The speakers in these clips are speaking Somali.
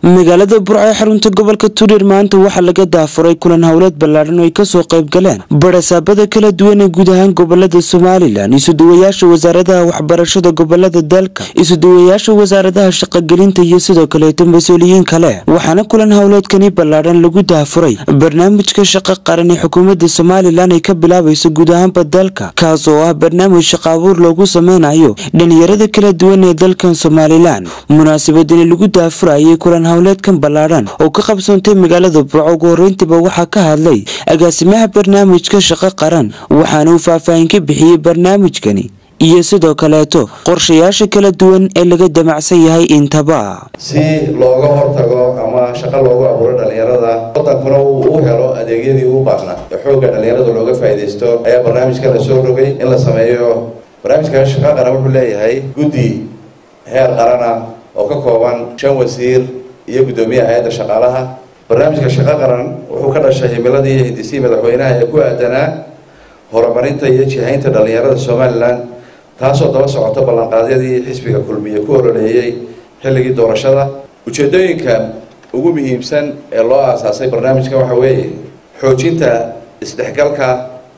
magaalada burco ee xarunta gobolka tuudheer maanta waxaa laga daafuray kulan howleed ballaadhan oo ay kasoo qayb galeen barasaabada kala duwan ee guud ahaan gobolada somalilan isuduwayaasha wasaaradaha waxbarashada gobolada dalka isuduwayaasha wasaaradaha shaqogelinta iyo sidoo kaleeto mas-uuliyiin kale waxaana kulan howleedkani ballaadhan lagu daafuray barnaamijka shaqo qaran ee xukuumadda somalilan ay ka bilaabayso guud ahaanba dalka kaas oo ah barnaamij shaqo abuur loogu sameynayo dhalinyarada kala duwan ee dalkan somalilan munaasabadani lagu daafurayay kulan howleedkan ballaadhan oo ka qabsoontay magaalada burco ugu horreyntiiba waxaa ka hadlay agaasimaha barnaamijka shaqo qaran waxaana uu faahfaahin ka bixiyey barnaamijkani iyo sidoo kaleeto qorshayaasha kala duwan ee laga damacsan yahay intaba si looga hortago ama shaqo loogu abuuro dhalinyarada wadankuna uu u helo adeegyadii u baahnaa ee xoogga dhalinyarada looga faa'iidaysto ayaa barnaamijka la soo rogay in la sameeyo barnaamijka shaqo qaran wuxuu leeyahay guddi heer qarana oo ka kooban shan wasiir iyo guddoomiyaha hay-adda shaqaalaha barnaamijka shaqo qaran wuxuu ka dhashay himiladii iyo hindisii madaxweynaha ee ku aadanaa horumarinta iyo jihaynta dhalinyarada somalilan taasoo daba socota ballanqaadyadii xisbiga kulmiye ku ololeeyey xilligii doorashada ujeedooyinka ugu muhiimsan ee loo aasaasay barnaamijka waxa weeye xoojinta isdhexgalka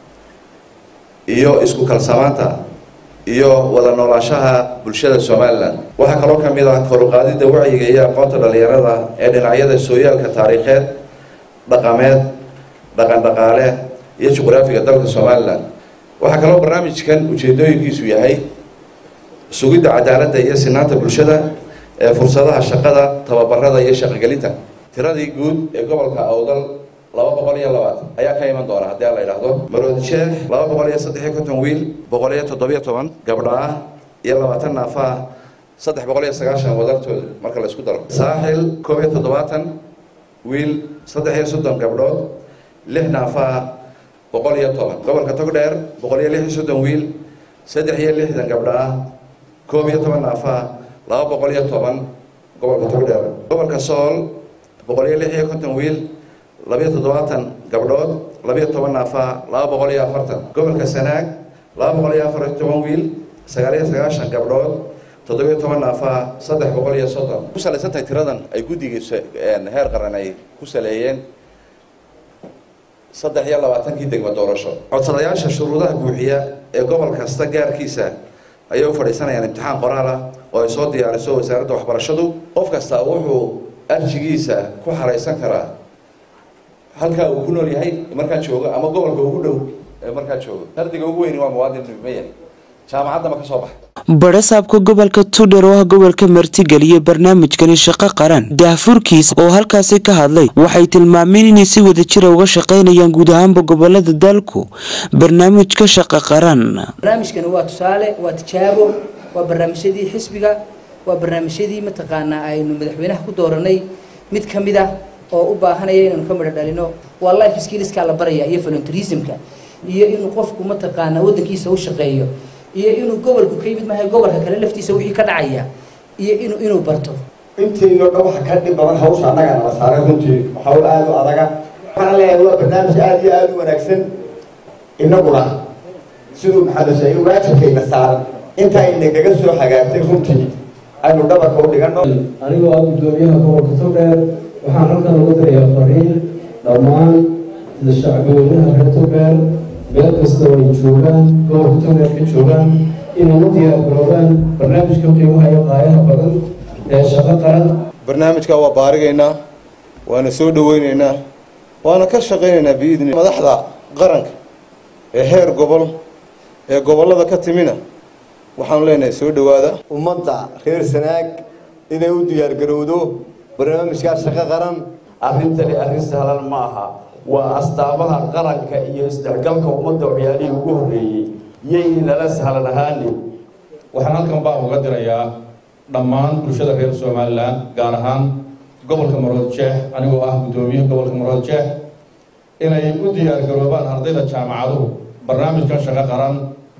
iyo isku kalsamaanta iyo wada noolaanshaha bulshada somalilan waxaa kaloo ka mid ah koruqaadida wacyiga iyo aqoonta dhalinyarada ee dhinacyada sooyaalka taariikheed dhaqameed dhaqan dhaqaale iyo juqraafiga dalka somalilan waxaa kaloo barnaamijkan ujeedooyinkiisu yahay sugidda cadaaladda iyo sinaanta bulshada ee fursadaha shaqada tababarada iyo shaqogelinta tiradii guud ee gobolka awdal laba boqol iyo labaatan ayaa ka iman doona haddii la yidhaahdo maroodi sheekh laba boqol iyo saddex iyo konton wiil boqol iyo toddobiyo toban gabdha ah iyo labaatan naafa ah saddex boqol iyo sagaashan wadartooda marka la isku daro saaxil koob iyo toddobaatan wiil saddex iyo soddon gabdhood lix naafa ah boqol iyo toban gobolka togdheer boqol iyo lix iyo soddon wiil saddex iyo lixdan gabdha ah koob iyo toban naafa ah laba boqol iyo toban gobolka togdheer gobolka sool boqol iyo lix iyo konton wiil labiyo toddobaatan gabdhood labiyo toban naafa laba boqol iyo afartan gobolka sanaag laba boqol iyo afar iyo toban wiil sagaal iyo sagaashan gabdhood toddobiyo toban naafa saddex boqol iyo soddon ku salaysan tahay tiradan ay guddigiisa heer qaran ay ku saleeyeen saddex iyo labaatankii degmo doorasho codsadayaasha shuruudaha buuxiya ee gobol kasta gaarkiisa ayay u fadhiisanayaan imtixaan qoraal ah oo ay soo diyaariso wasaaradda waxbarashadu qof kasta wuxuu arjigiisa ku xaraysan karaa halkaa uu ku nool yahay markaa joogo ama gobolka ugu dhow ee markaa joogo ardiga ugu weyni waa muwaadin ma yahay jaamacadda ma ka soo baxay barasaabka gobolka tuudheer oo ah gobolka martigeliya barnaamijkani shaqo qaran daafurkiisa oo halkaasi ka hadlay waxay tilmaameen inay si wada jira uga shaqaynayaan guud ahaanba gobolada dalku barnaamijka shaqo qaran barnaamijkani waa tusaale waa tijaabo waa barnaamijyadii xisbiga waa barnaamijyadii mataqaanaa aynu madaxweynaha ku dooranay mid ka mid ah oo u baahanaya inaynu ka midho dhalino waa life skillskaa la baraya iyo voluntarismka iyo inuu qofku mataqaanaa waddankiisa u shaqeeyo iyo inuu gobolku ka yimid maahay gobolka kale laftiisa wixii ka dhacaya iyo inuu inuu barto intiinoo dhan waxa ka dhib badan hawsha annaga nala saaray runtii hawl aada u adaga waxaan leeyahay waa barnaamij aada iyo aada u wanaagsan inaguna siduu maxamed sheegay waajibkayna saaran inta aynagaga soo hagaagtay runtii aynu dhabarka u dhigano anigoo ah guddoomiyaha gobolka togdheer waxaan halkan ugu dirayaa fariin dhammaan shacbiyoonaha reer togdheer meel kasta oo ay joogaan gobolka togdheer ka joogaan inay u diyaargaroobaan barnaamijka qiimaha iyo qaayaha badan ee shaqo qaran barnaamijka waa baarigaynaa waana soo dhaweynaynaa waana ka shaqaynaynaa biidni madaxda qaranka ee heer gobol ee gobollada ka timina waxaanu leenahay soo dhowaada ummadda reer sanaag inay u diyaargarowdo barnaamijkaa shaqo qaran arrintani arrin sahlan ma aha waa astaamaha qaranka iyo isdhexgalka ummadda waxyaalihii ugu horreeyey yay nala sahlan ahaani waxaan halkan baa uga dirayaa dhammaan bulshada reer somalilan gaar ahaan gobolka marood jeex anigoo ah guddoomiye gobolka marood jeex inay u diyaargaroobaan ardayda jaamacaduhu barnaamijkan shaqo qaran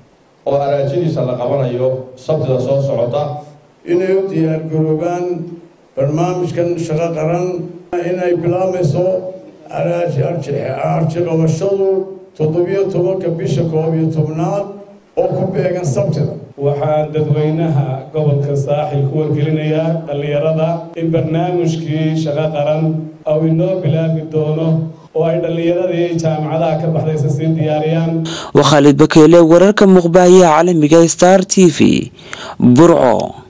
oo araajadiisa la qabanayo sabtida soo socota inay u diyaargaroobaan barnaamijkan shaqo qaran inay bilaabayso arji qabashadu toddobiyo tobanka bisha koob iyo tobnaad oo ku beegan sabtida waxaan dadweynaha gobolka saaxil ku wargelinayaa dhallinyarada in barnaamijkii shaqo qaran ou inoo bilaabi doono oo ay dhallinyaradii jaamacadaha ka baxdaysa sii diyaariyaan waa khaalid bakeyle wararka muuqbaahiyaha caalamiga star t v burco